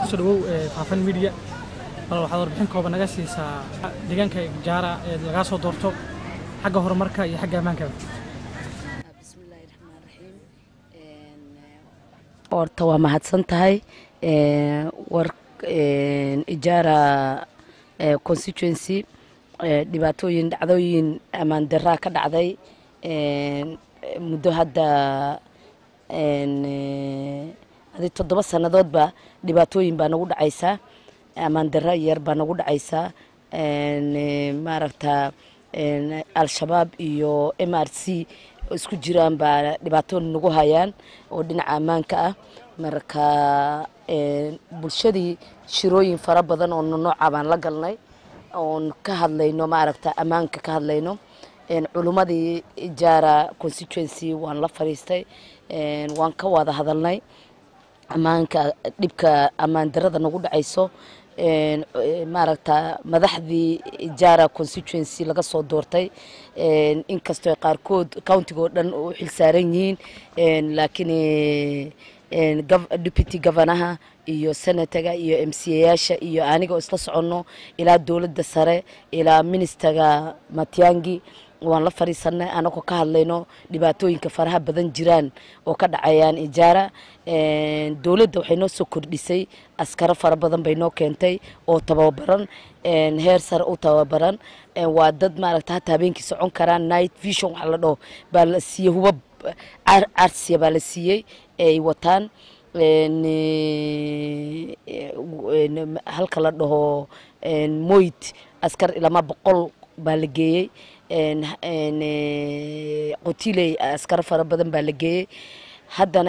kusoo dhawow faafan media bal waxaad warbixin kooban naga siisaa deegaanka jaara ee lagaa soo doorto xagga horumarka iyo xagga ammaankaba bismillaahi raxmaan raxiim horta waa mahadsan tahay war ijaara constituency dhibaatooyin dhacdooyin ammaan daraa ka dhacday muddo hadda adi toddoba sannadoodba dhibaatooyin baa nagu dhacaysaa ammaan dara yar baa nagu dhacaysaa maaragta al-shabaab iyo m r c isku jiraan baa dhibaato nagu hayaan oo dhinaca ammaanka ah marka bulshadii shirooyin fara badan oo nooca baan la galnay oon ka hadlayno maaragta ammaanka ka hadlayno culummadii jaara constituency waan la fadhiistay waan ka wada hadalnay ammaanka dhibka ammaan darada nagu dhacayso maaragta madaxdii jaara constituency laga soo doortay inkastoo qaarkood countiga oo dhan u xilsaaran yihiin laakiin deputy governaha iyo senataga iyo m c yaasha iyo aniga oo isla soconno ilaa dowladda sare ilaa ministaga matiangi waan la fadhiisanay anagoo ka hadlayno dhibaatooyinka faraha badan jiraan oo ka dhacayaan ijaara dowladda waxay noo soo kordhisay askaro fara badan bay noo keentay oo tababaran heer sare u tababaran waa dad maaragta hata habeenkii socon karaan night vision waxa la dhaho baa la siiyey hubab carsiya baa la siiyey ay wataan halka la dhaho moyd askar ilama boqol baa la geeyey qotiley askaro fara badan baa la geeyey haddana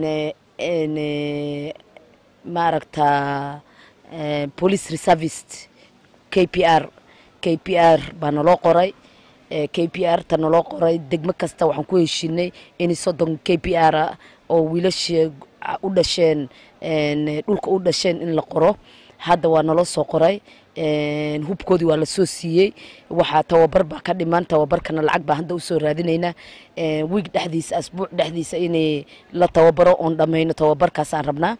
maaragta police reservist k p r k p r baa naloo qoray k p r ta naloo qoray degmo kasta waxaan ku heshinay in soddon k p r ah oo wiilasha u dhasheen dhulka u dhasheen in la qoro hadda waa naloo soo qoray hubkoodii waa lasoo siiyey waxaa tababar baa ka dhiman tababarkana lacag baa hadda usoo raadinaynaa wiig dhexdiisa asbuuc dhexdiisa inay la tababaro oon dhammayno tababarkaasaan rabnaa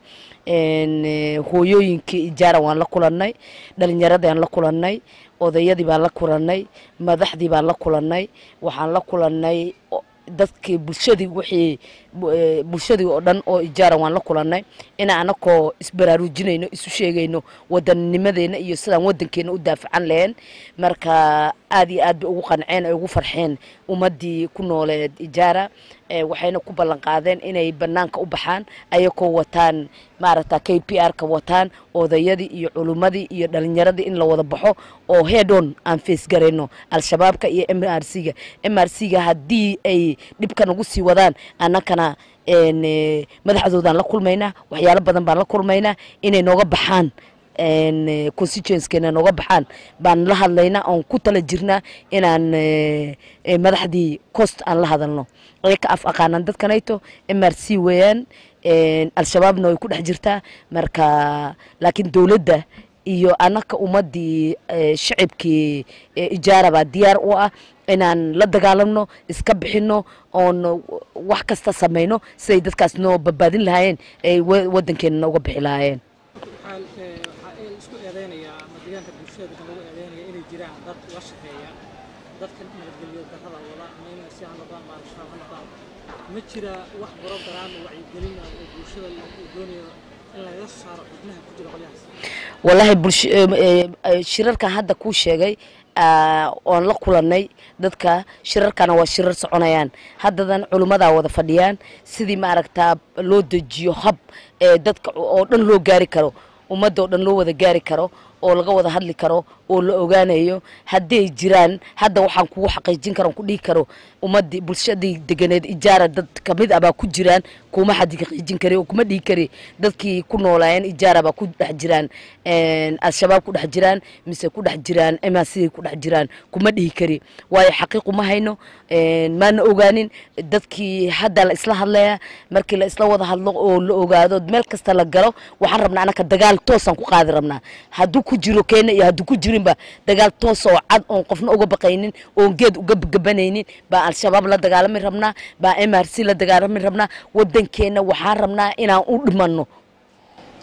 hooyooyinkii ijaara waan la kulannay dhalinyaradaan la kulannay odayadii baan la kulannay madaxdii baan la kulannay waxaan la kulannay dadkii bulshadii wixii bulshadii oo dhan oo ijaara waan la kulannay inaan anakoo isbaraarujinayno isu sheegayno wadanninimadeena iyo sidaan waddankeena u daafacan lahayn marka aad iyo aad bay ugu qanceen ay ugu farxeen ummaddii ku nooleed ijaara waxayna ku ballan qaadeen inay bannaanka u baxaan ayakoo wataan maaragta k p r ka wataan odayadii iyo culummadii iyo dhalinyaradii in la wada baxo oo headon aan feesgarayno al-shabaabka iyo m r c ga m r c ga haddii ay dhibka nagu sii wadaan annakana madaxdoodaan la kulmaynaa waxyaalo badan baan la kulmaynaa inay nooga baxaan constituencekeena nooga baxaan baan la hadlaynaa oon ku tala jirnaa inaan madaxdii cost aan la hadalno ay ka af aqaanaan dadkanayto m r c weeyaan al-shabaabna way ku dhex jirtaa marka laakiin dowladda iyo anaka ummaddii shacibkii ijaara baa diyaar u ah inaan la dagaalamno iska bixino oon wax kasta samayno siday dadkaas noo badbaadin lahaayeen ay waddankeena nooga bixi lahaayeen isku eedeynayaa ama deegaanka bulshada dadka lagu eedeynaya inay jiraan dad la shaqeeya dadka nabadgelyo darrada wada ama in si ha noqdaan ama al-shabaab ha noqdaan ma jira wax program wacyigelin ah oo bulshada lagu doonayo in lagaga saaro xubnaha ku jira qolyahaas wallaahi shirarkan hadda kuu sheegay oon la kulannay dadka shirarkana waa shirar soconayaan haddadan culummadaa wada fadhiyaan sidii maaragtaa loo dejiyo hab ee dadka oo dhan loo gaari karo ummadda oo dhan loo wada gaari karo oo laga wada hadli karo oo la ogaanayo hadday jiraan hadda waxaan kugu xaqiijin karo ku dhihi karo ummaddii bulshadii deganeed ijaara dad kamid ah baa ku jiraan kuma xadi xaqiijin kari oo kuma dhihi kari dadkii ku noolaayeen ijaara baa ku dhex jiraan al-shabaab ku dhex jiraan mise ku dhex jiraan emasiday ku dhex jiraan kuma dhihi kari waayo xaqiiqu ma hayno maana ogaanin dadkii hadda la isla hadlaya markii la isla wada hadlo oo la ogaado meel kasta la galo waxaan rabnaa anaka dagaal toosaan ku qaadi rabnaa hadduu ku jiro keena iyo hadduu ku jirinba dagaal toos oo cad oon qofna uga baqaynin oon geed uga gabanaynin baa al-shabaab la dagaalami rabnaa baa m r c la dagaalami rabnaa waddankeena waxaan rabnaa inaan u dhimanno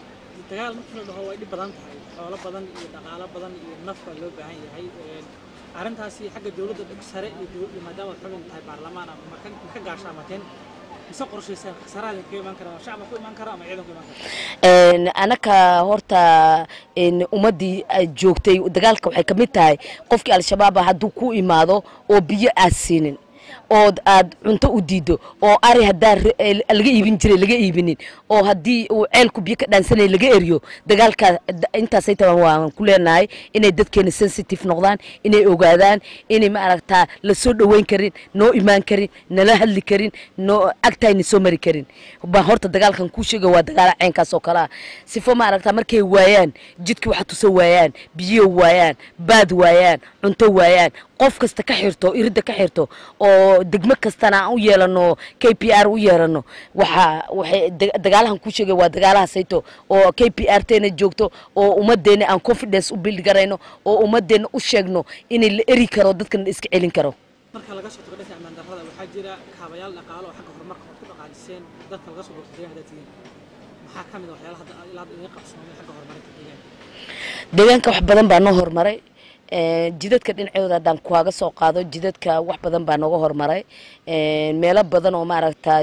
dagaal markii la dhaho way dhib badan tahay xoolo badan iyo dhaqaalo badan iyo naf baa loo baahan yahay arrintaasi xagga dowladda sare iyo dowladda maadaama ad xubin tahay baarlamaan ama maka maka gaashaamateen mise qorshaysaan khasaaraha idinkaga imaan kara shacba ku imaan kara ama ciidan ku imaan kara anaka horta ummaddii joogtay dagaalka waxay ka mid tahay qofkii al-shabaaba hadduu ku imaado oo biyo aad siinin ood aad cunto u diido oo ari haddaa laga iibin jiray laga iibinin oo haddii uu ceelku biyo ka dhaansanay laga eriyo dagaalkaa intaasay taban waan ku leenahay inay dadkeena sensitive noqdaan inay ogaadaan inay maaragtaa la soo dhoweyn karin noo imaan karin nala hadli karin noo agtayna soo mari karin baa horta dagaalkan kuu sheega waa dagaala ceenkaas oo kale ah sifo maaragtaa markay waayaan jidkii waxa tuso waayaan biyo waayaan baad waayaan cunto waayaan qof kasta ka xirto iridda ka xirto oo degmo kastana aan u yeelano k p r u yeelano waxa waxay dagaalahan ku sheegay waa dagaalaha sayto oo k p r teena joogto oo ummadeena aan confidence u build garayno oo ummadeena u sheegno inay la eri karo dadkana la iska celin karo marka laga soo tago dhanka ammaan darrada waxaa jira kaabayaal dhaqaalo oo xagga horumarka ood ku dhaqaajiseen dadka laga soo boqto deegaanka haddaad tihiin maxaa ka mid a waxyaalaha hadda ilaa hadda idiin qabsoomay xagga horumarinta deegaanka deegaanka wax badan baa noo horumaray jidadka dhinacooda haddaan kuwaaga soo qaado jidadka wax badan baa nooga horumaray meelo badan oo maaragtaa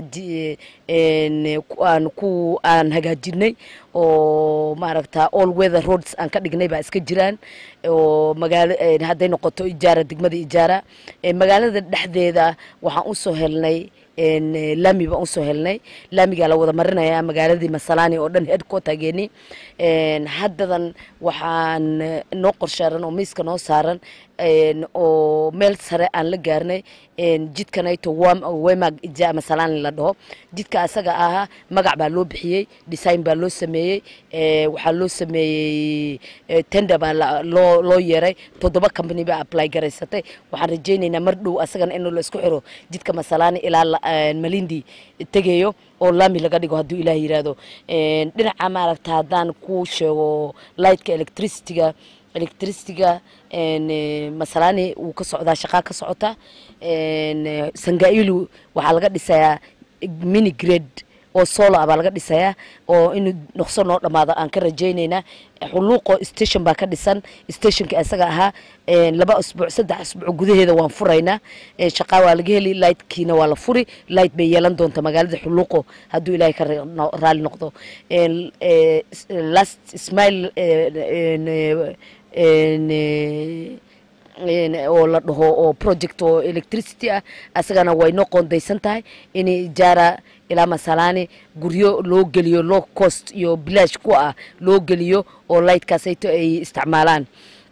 aan ku aan hagaajinay oo maaragtaa all weather roads aan ka dhignay baa iska jiraan oo magaalo hadday noqoto ijaara degmada ijaara magaalada dhexdeeda waxaan usoo helnay laami baan usoo helnay laamigaa la wada marinayaa magaaladii masalaani oo dhan headquartergeeni haddadan waxaan noo qorshaaran oo miiska noo saaran oo meel sare aan la gaarnay jidkanayto wemag ija masalaani la dhaho jidka asaga ahaa magac baa loo bixiyey design baa loo sameeyey waxaa loo sameeyey tender baa loo loo yeeray toddoba company baa apply garaysatay waxaan rajaynaynaa mar dhow asagana in la isku xiro jidka masalaani ilaa malindi tegayo oo laami laga dhigo hadduu ilaah yiraahdo dhinaca maaragta haddaan ku sheego lightka electricityga electricityga masalaani wuu ka socdaa shaqaa ka socota sangailu waxaa laga dhisayaa mini grade oo solo ah baa laga dhisayaa oo inuu noqso noo dhammaado aan ka rajaynaynaa xuluuqo station baa ka dhisan stationka isaga ahaa laba asbuuc saddex asbuuc gudaheeda waan furaynaa shaqaa waa laga heli lightkiina waa la furi light bay yeelan doonta magaalada xuluuqo hadduu ilaahay ka raali noqdo last smile oo la dhaho oo project oo electricity ah asagana way noo qoondaysan tahay in ijaara ilaa masalaani guryo loo geliyo low cost iyo bilaash ku ah loo geliyo oo lightkaasayto ay isticmaalaan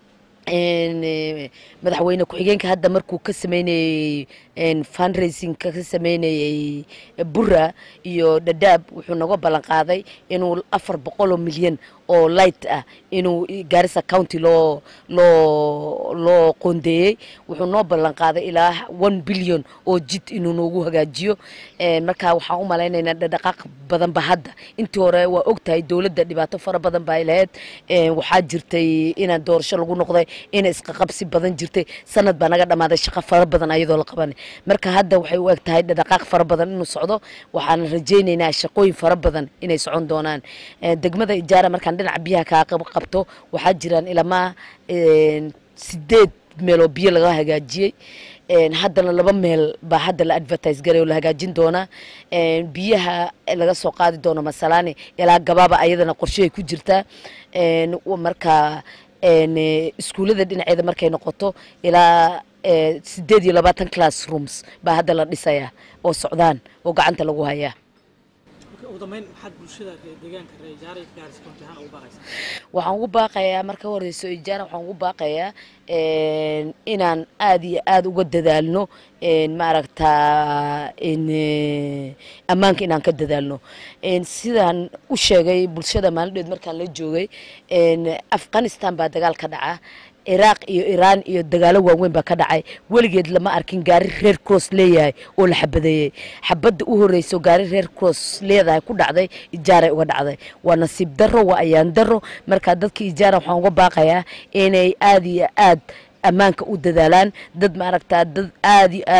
madaxweyne ku-xigeenka hadda markuu ka sameynayey fundraising ka sameynayey bura iyo dhadhaab wuxuu naga ballan qaaday inuu afar boqoloo milyan oo light ah inuu gaarisa county loo loo loo qoondeeyey wuxuu noo ballan qaaday ilaa one billion oo jid inuu noogu hagaajiyo marka waxaan u malaynaynaa dhaqaaq badan ba hadda intii hore waa og tahay dowladda dhibaato fara badan baa lahayd waxaa jirtay inaan doorasho lagu noqday ina isqaqabsi badan jirtay sanad baa naga dhammaaday shaqo fara badan ayadoo la qabanay marka hadda waxay u eg tahay dhaqaaq fara badan inuu socdo waxaan rajaynaynaa shaqooyin fara badan inay socon doonaan degmada ijaara markaan dhinaca biyaha kaa qabto waxaa jiraan ilamaa sideed meeloo biyo laga hagaajiyey haddana laba meel baa hadda la advertise garay oo la hagaajin doonaa biyaha laga soo qaadi doono masalaani ilaa gabaaba ayadana qorshehay ku jirtaa marka iskuullada dhinaceeda markay noqoto ilaa sideed iyo labaatan classrooms baa hadda la dhisayaa oo socdaan oo gacanta lagu hayaa ugu dambeyn maxaad bulshada deegaanka reer ijaara iyo gaaris county ahaan ugu baaqaysaa waxaan ugu baaqayaa marka horeyso ijaara waxaan ugu baaqayaa inaan aada iyo aada uga dadaalno maaragtaa ammaanka inaan ka dadaalno sidaan u sheegay bulshada maalindheed markaan la joogay afghanistan baa dagaal ka dhaca ciraaq iyo iraan iyo dagaalo waaweyn baa ka dhacay weligeed lama arkin gaari reer cross leeyahay oo la xabadeeyey xabadda u horeyso gaari reer cross leedahay ku dhacday ijaaray uga dhacday waa nasiib darro waa ayaan darro marka dadka ijaara waxaan uga baaqayaa inay aada iyo aad ammaanka u dadaalaan dad maaragtaa dad aada iyo aad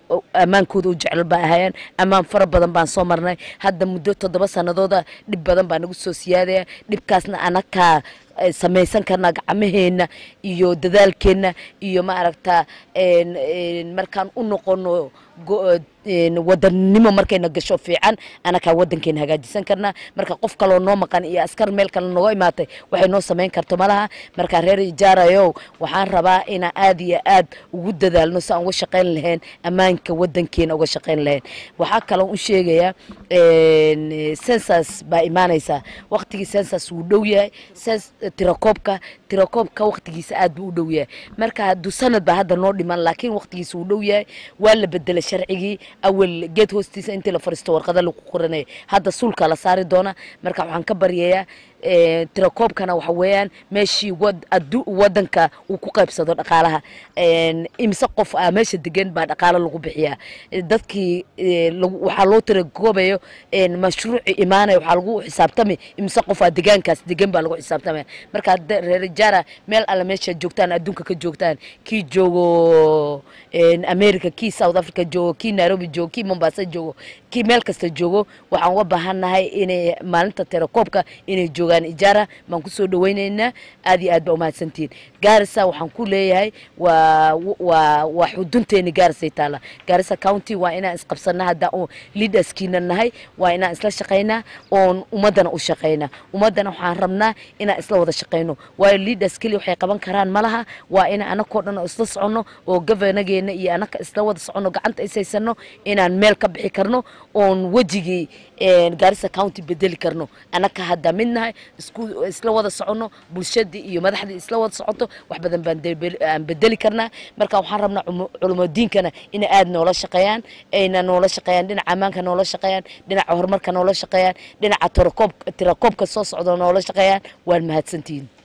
ammaankooda u jecel baa ahayeen ammaan fara badan baan soo marnay hadda muddo toddoba sanadooda dhib badan baa nagu soo siyaadaya dhibkaasna anakaa samaysan karnaa gacmaheenna iyo dadaalkeenna iyo maaragta markaan u noqono wadannimo markayna gasho fiican anakaa wadankeena hagaajisan karnaa marka qof kaloo noo maqan iyo askar meel kale nooga imaatay waxay noo samayn karto malaha marka reer ijaarayow waxaan rabaa inaan aad iyo aad ugu dadaalno si aan uga shaqayn lahayn ammaanka wadankeena uga shaqayn lahayn waxaa kaloo u sheegayaa sensas baa imaanaysaa waqtigii sensas wuu dhow yahay tirakoobka tirakoobka waqtigiisa aad buu u dhow yahay marka hadduu sanad baa hadda noo dhiman laakiin waqtigiisa wuu dhow yahay waa la bedelay sharcigii awel geed hoostiisa intii la fariisto warqada lagu qoranaya hadda suulka la saari doona marka waxaan ka baryayaa tirakoobkana waxa weeyaan meeshii wadanka uu ku qaybsado dhaqaalaha imise qof ah meesha degan baa dhaqaalo lagu bixiyaa dadkii waxaa loo tirakoobayo mashruuci imaanaya waxaa lagu xisaabtamay imise qof ah degaankaas degan baa lagu xisaabtamaya marka reer jara meel alle meesha joogtaan adduunka ka joogtaan kii joogo america kii south africa joogo kii nairobi joogo kii mombasa joogo kii meel kasta joogo waxaan uga baahannahay inay maalinta tirakoobka inay joogaan ijaara baan kusoo dhawaynaynaa aad iyo aad baa umahadsantihiin gaarisa waxaan ku leeyahay waa waa waa xudunteeni gaarisay taala gaarisa county waa inaan isqabsanaa hadda leaderskiina nahay waa inaan isla shaqaynaa oon ummaddana u shaqaynaa ummaddana waxaan rabnaa inaan isla wada shaqayno waayo leaders keli waxay qaban karaan malaha waa inaan anakoo dhan oo isla soconno oo governageena iyo anaka isla wada soconno gacanta ishaysano inaan meel ka bixi karno oon wejigii gaarisa county bedeli karno anaka hadda mid nahay isku isla wada soconno bulshadii iyo madaxdii isla wada socoto wax badan baan aan bedeli karnaa marka waxaan rabnaa culumadiinkana inay aad noola shaqeeyaan ayna noola shaqeeyaan dhinaca ammaanka noola shaqeeyaan dhinaca horumarka noola shaqeeyaan dhinaca tirakoob tirakoobka soo socda noola shaqeeyaan waan mahadsantihiin